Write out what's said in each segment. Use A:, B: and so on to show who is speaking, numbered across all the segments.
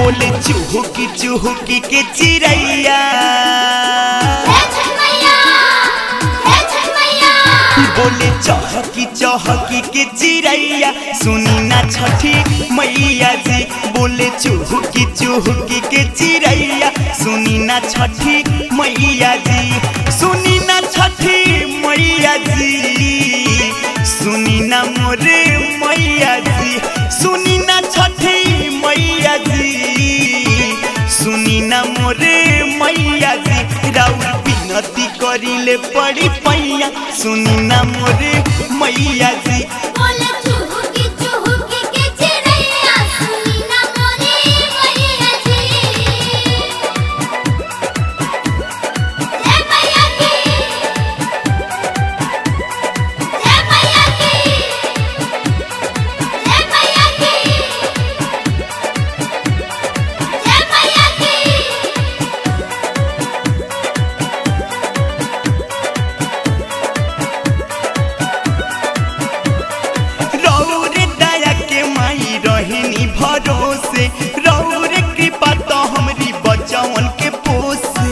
A: बोले चुहुकी चुहुकी के चिड़ैया बोले चहकी चहकी के चिड़ैया सुनी ना छठी मैया जी बोले चुहुकी चुहुकी के चिड़ैया सुनी ना छठी मैया जी सुनी ना छठी मैया जी सुनी ना मोरे मैया जी सुनी ना छठी मैया जी सुनी ना मोरे मैया जी राउर बिनती करिले पड़ी पैया सुनी ना मोरे मैया जी रौर दया के माई रहनी भरोसे रौर कृपा तो हमरी बचवन के पोसे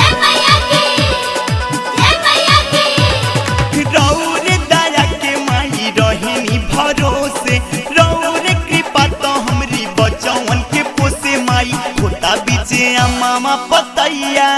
A: रौर दया के माई रहनी भरोसे रौर कृपा तो हमरी बचवन के पोसे माई होता बीचे आ मामा पतैया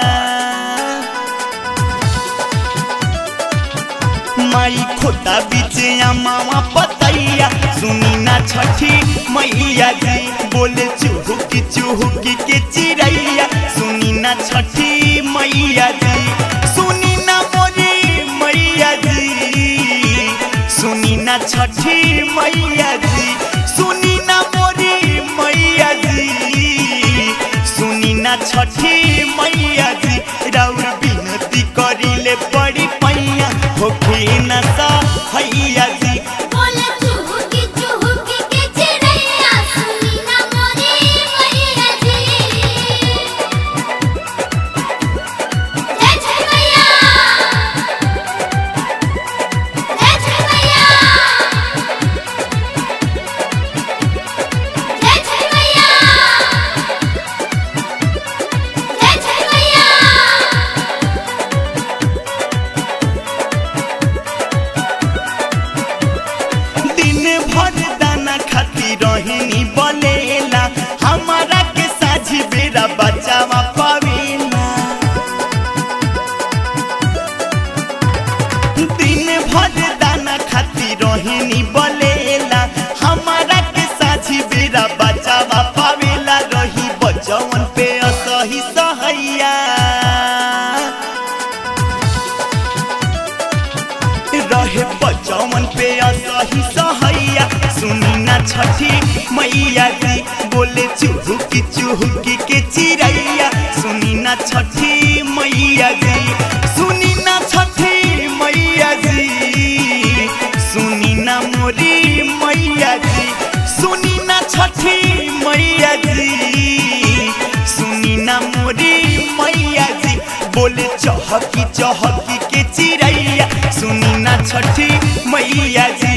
A: माई खोता बीचे आ मामा पतैया सुनी ना छठी मैया जी बोले चुहुकी चुहुकी के चिड़ैया सुनी ना छठी मैया जी सुनी ना मोरी मैया जी सुनी ना छठी मैया जी सुनी ना मोरी मैया जी सुनी ना छठी मैया जी राउर बिनती करिले पड़ी पैया होखी न सा हैया जी दिन भर दाना खाती रहनी बलेला हमारा के साझी बेरा बचावा पावेला दिन भर दाना खाती रहनी बलेला हमारा के साझी बेरा बचावा पावेला रही बचवन पे असही सहैया रहे बचवन पे असही सहैया सुनी ना छठी मैया जी बोले चुहुकी चुहुकी के चिड़ैया सुनी ना छठी मैया जी सुनी ना छठी मैया जी सुनी ना मोरी मैया जी सुनी ना छठी मैया जी सुनी ना मोरी मैया जी बोले चहकी चहकी के चिड़ैया सुनी ना छठी मैया जी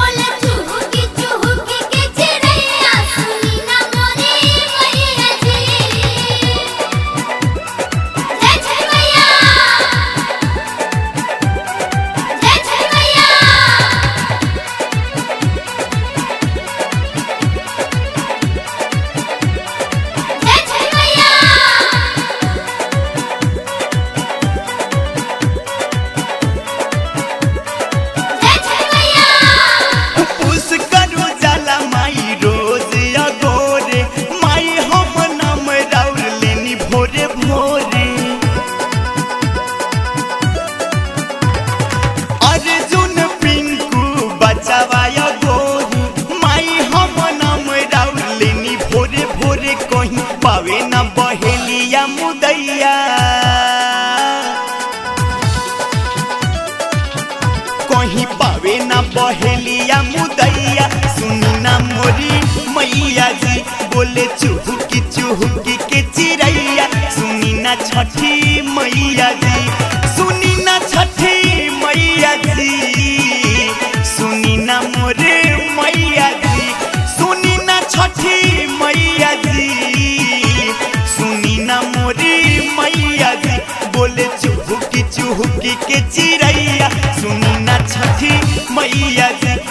A: पुस करू जाला माई रोज अगोरे माई हम नाम राउर लेनी भोरे भोरे अर्जुन पिंकू बचावा अगोरी माई हम नाम राउर लेनी भोरे भोरे कहीं पावे ना बहेलिया मुदैया कहीं पावे ना बहेलिया मुदैया सुनी ना मोरी मैया जी बोले चुहुकी चुहुकी के चिड़ैया सुनी ना छठी मैया जी सुनी ना छठी मैया जी सुनी ना मोरे मैया जी सुनी ना छठी मैया जी के चिड़ैया सुनी ना छठी मैया जी